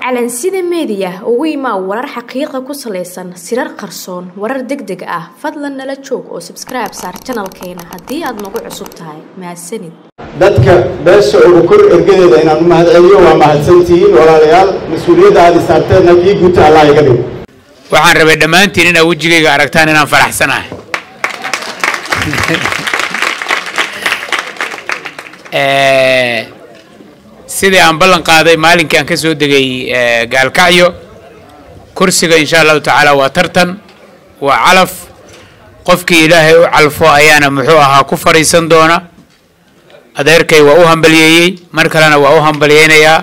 calansida meediya ugu imaa warar xaqiiqa ku salaysan sirar qarsoon warar deg deg ah fadlan nala joog oo sabskribe saar janalkeena haddii aad nagu cusub tahay mahadsanid dadka beesha ugu kor ergadeeda inaan u mahadceliyo waa mahadsantihiin walaalayaal mas-uuliyadda aad isaarteenna kii guta allah iga dhig waxaan rabay dhammaantiin inaad wejigayga aragtaan inaan faraxsanahay sidii aan ballan qaaday maalinkii aan ka soo degay gaalkacyo kursiga insha allahu tacaala waa tartan waa calaf qofkii ilaahay u calfo ayaana muxuu ahaa ku fadhiisan doona adeerkay waa u hambaliyeeyey mar kalena waa u hambaliyeynayaa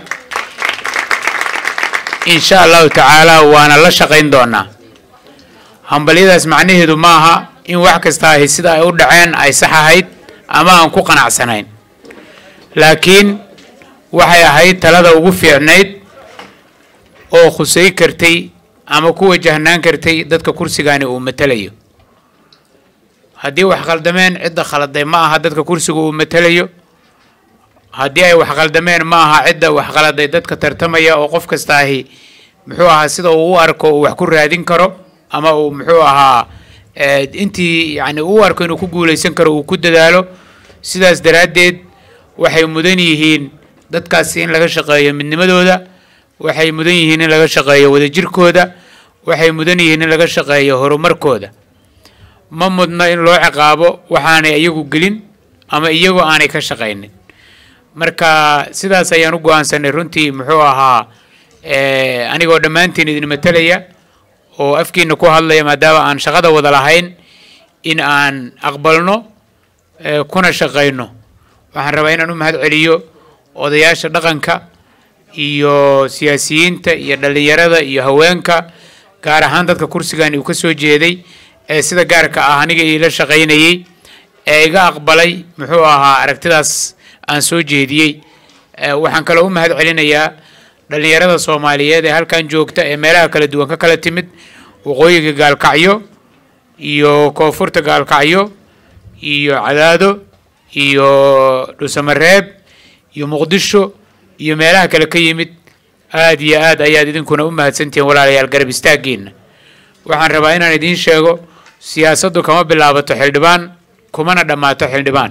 insha allahu tacaala waana la shaqayn doonaa hambalyadaas macnaheedu maaha in wax kasta ahi sida ay u dhaceen ay sax ahayd ama aan ku qanacsanayn laakiin waxay ahayd talada ugu fiicnayd oo khusay kartay ama ku wajahnaan kartay dadka kursigaani uu matelayo haddii wax khaldameen cidda khaladay ma aha dadka kursiga uu matelayo haddii ay wax khaldameen ma aha cidda wax khaladay dadka tartamaya oo qof kasta ahi muxuu ahaa sida uu u arko uu wax ku raadin karo ama uu muxuu ahaa intii yani u arko inuu ku guulaysan karo uu ku dadaalo sidaas daraaddeed waxay mudan yihiin dadkaasi in laga shaqeeyo midnimadooda waxay mudan yihiin in laga shaqeeyo wadajirkooda waxay mudan yihiin in laga shaqeeyo horumarkooda ma mudna in loo ciqaabo waxaanay iyagu gelin ama iyagoo aanay ka shaqaynin marka sidaas ayaan u go-aansanay runtii muxuu ahaa anigoo dhammaantiin idin matelaya oo afkiina ku hadlaya maadaama aan shaqada wada lahayn in aan aqbalno kuna shaqayno waxaan rabaa inaan u mahad celiyo odayaasha dhaqanka iyo siyaasiyiinta iyo dhallinyarada iyo haweenka gaar ahaan dadka kursigani uu ka soo jeeday ee sida gaarka ah aniga iila shaqaynayey ee iga aqbalay muxuu ahaa aragtidaas aan soo jeediyey waxaan kaloo u mahad celinayaa dhallinyarada soomaaliyeed ee halkan joogta ee meelaha kala duwan ka kala timid waqooyiga gaalkacyo iyo koonfurta gaalkacyo iyo cadaado iyo dhusamareeb iyo muqdisho iyo meelaha kale ka yimid aada iyo aad ayaad idinkuna u mahadsantihiin walaalayaal garab istaaggiina waxaan rabaa inaan idiin sheego siyaasaddu kama bilaabato xildhibaan kumana dhammaato xildhibaan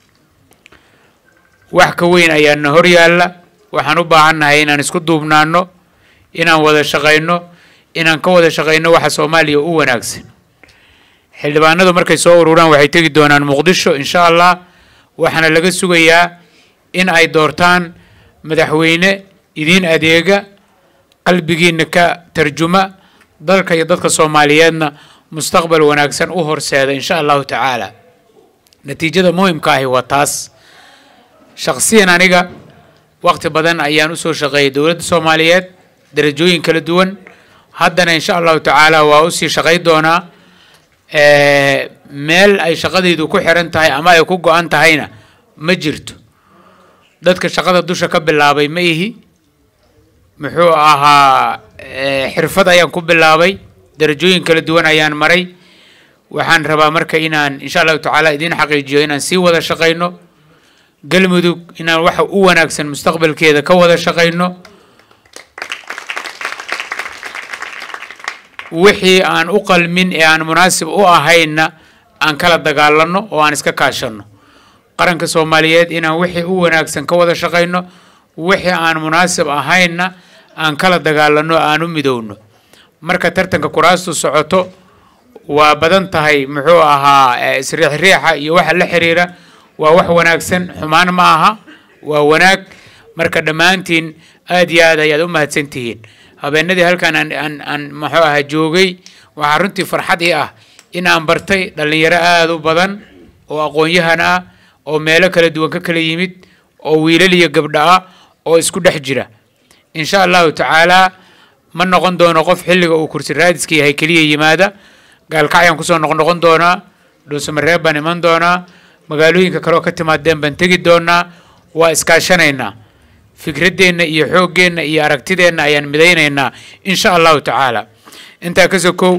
wax ka weyn ayaana hor yaalla waxaan u baahannahay inaan isku duubnaano inaan wada shaqayno inaan ka wada shaqayno waxa soomaaliya u wanaagsan xildhibaanadu markay soo ururaan waxay tegi doonaan muqdisho insha allah waxaana laga sugayaa in ay doortaan madaxweyne idiin adeega qalbigiina ka tarjuma dalka iyo dadka soomaaliyeedna mustaqbal wanaagsan u horseeda insha allahu tacaala natiijada muhimka ahi waa taas shakhsiyan aniga waqti badan ayaan usoo shaqeeyay dowladda soomaaliyeed darajooyin kala duwan haddana insha allahu tacaala waa usii shaqay doonaa meel ay shaqadaydu ku xiran tahay ama ay ku go-an tahayna ma jirto dadka shaqada dusha ka bilaabay ma ihi muxuu ahaa xirfad ayaan ku bilaabay darajooyin kala duwan ayaan maray waxaan rabaa marka inaan insha allahu tacaala idiin xaqiijiyo inaan sii wada shaqayno galmudug inaan waxa u wanaagsan mustaqbalkeeda ka wada shaqayno wixii aan u qalmin ee aan munaasib u ahaynna aan kala dagaalano oo aan iska kaashano qaranka soomaaliyeed inaan wixii u wanaagsan ka wada shaqayno wixii aan munaasib ahaynna aan kala dagaalano aan u midowno marka tartanka kuraastu socoto waa badan tahay muxuu ahaa isriixriixa iyo waxa la xiriira waa wax wanaagsan xumaan ma aha waa wanaag marka dhammaantiin aada iyo aad ayaad u mahadsan tihiin habeenadii halkan aan aan aan muxuu ahaa joogay waxaa runtii farxad ii ah in aan bartay dhallinyaro aada u badan oo aqoon-yahan ah oo meelo kala duwan ka kala yimid oo wiilal iyo gabdho ah oo isku dhex jira insha allahu tacaalaa ma noqon doono qof xilliga uu kursi raadiska yahay keliya yimaada gaalkacyaan kusoo noqnoqon doonaa dhuusamareeb baan iman doonaa magaalooyinka kaleoo ka timaadeen baan tegi doonaa waa iskaashanaynaa fikraddeenna iyo xooggeenna iyo aragtideenna ayaan midaynaynaa insha allahu tacaala intaa ka sokow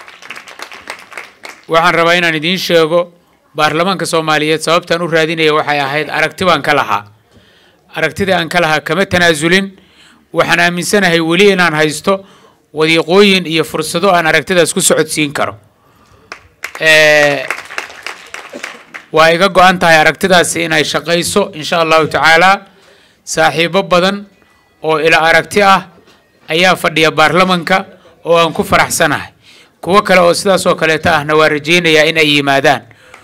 waxaan rabaa inaan idiin sheego baarlamaanka soomaaliyeed sababtaan u raadinaya waxay ahayd aragti baan ka lahaa aragtida aan ka lahaa kama tanaasulin waxaan aaminsanahay weli inaan haysto wadiiqooyin iyo fursado aan aragtidaas ku socodsiin karo waa iga go-an tahay aragtidaasi inay shaqayso insha allahu tacaala saaxiibo badan oo ila aragti ah ayaa fadhiya baarlamanka oo aan ku faraxsanahay kuwo kale oo sidaas oo kaleeta ahna waa rajaynayaa in ay yimaadaan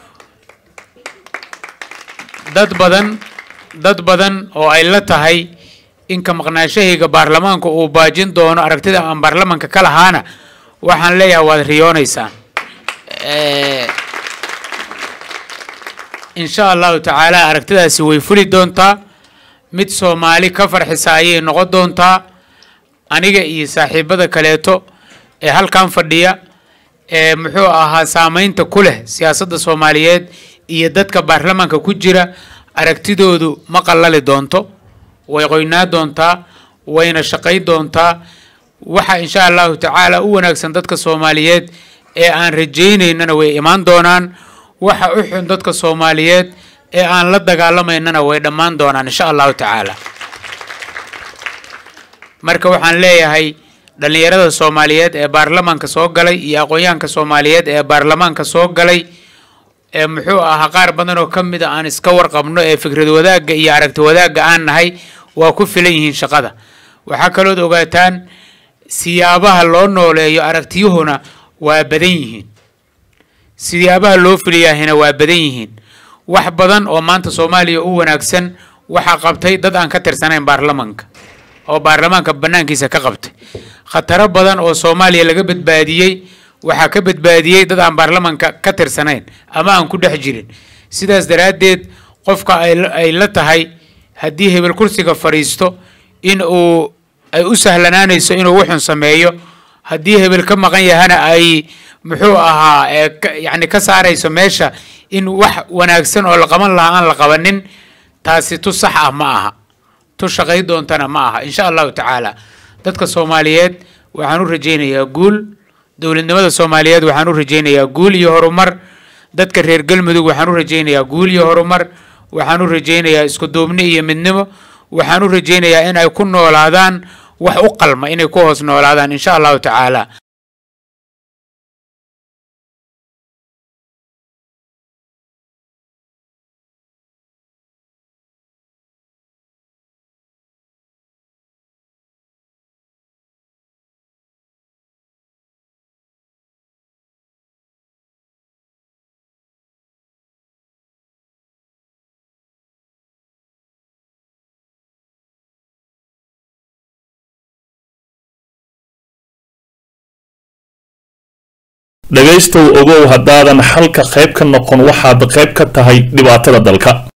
dad badan dad badan oo ay la tahay inka maqnaanshahayga baarlamaanka uu baajin doono aragtida aan baarlamanka ka lahaana waxaan leeyahay waad riyoonaysaan insha allahu tacaala aragtidaasi way fuli doontaa mid soomaali ka farxisa ayay noqon doontaa aniga iyo saaxiibada kaleeto ee halkan fadhiya ee muxuu ahaa saameynta ku leh siyaasadda soomaaliyeed iyo dadka baarlamaanka ku jira aragtidoodu ma qallali doonto way qoynaa doontaa wayna shaqay doontaa waxa insha allahu tacaala u wanaagsan dadka soomaaliyeed ee aan rajaynaynana way imaan doonaan waxa u xun dadka soomaaliyeed ee aan la dagaalamaynana way dhammaan doonaan insha allahu tacaala marka waxaan leeyahay dhallinyarada soomaaliyeed ee baarlamaanka soo galay iyo aqoonyahanka soomaaliyeed ee baarlamaanka soo galay ee muxuu ahaa qaar badan oo ka mid a aan iska warqabno ee fikrad wadaagga iyo aragti wadaagga aan nahay waa ku filan yihiin shaqada waxaa kalood ogaataan siyaabaha loo nooleeyo aragtiyuhuna waa badan yihiin siyaabaha loo fuliyaahina waa badan yihiin wax badan oo maanta soomaaliya u wanaagsan waxaa qabtay dad aan ka tirsanayn baarlamanka oo baarlamaanka banaankiisa ka qabtay khataro badan oo soomaaliya laga badbaadiyey waxaa ka badbaadiyey dad aan baarlamanka ka tirsanayn ama aan ku dhex jirin sidaas daraaddeed qofka ay la tahay haddii hebel kursiga fadhiisto in uu ay u sahlanaanayso inuu wuxun sameeyo haddii hebel ka maqan yahana ay muxuu ahaa yacni ka saarayso meesha in wax wanaagsan oo la qaban lahaa aan la qabanin taasi tu sax ah ma aha tu shaqay doontana ma aha insha allahu tacaala dadka soomaaliyeed waxaan u rajaynayaa guul dowladnimada soomaaliyeed waxaan u rajaynayaa guul iyo horumar dadka reer galmudug waxaan u rajaynayaa guul iyo horumar waxaan u rajaynayaa isku duubni iyo midnimo waxaan u rajaynayaa in ay ku noolaadaan wax u qalma inay ku hoos noolaadaan insha allahu tacaala dhegaystow ogow haddaadan xalka qayb ka noqon waxaad qayb ka tahay dhibaatada dalka